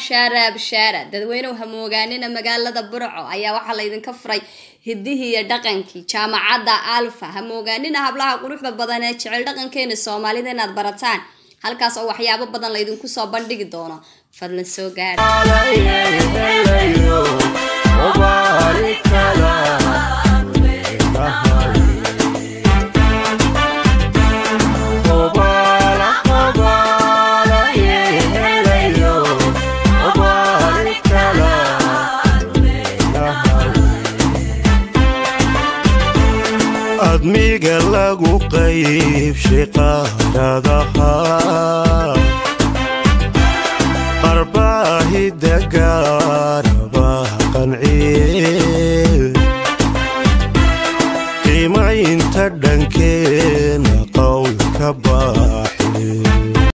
bishaara bishaara dadweynew hamoogaanina magaalada burco ayaa waxaa laydinka furay hidihii iyo dhaqankii jaamacadda alfa hamoogaanina hablaha quruxda badan ee jecel dhaqankeena soomaalida inaad barataan halkaas oo waxyaabo badan laydinku soo bandhigi doono fadlan soo gaara admiga lagu qaybshay qaaradaha qarbaahida gaaraba qanciye qiimaynta dhankeena qowlka baax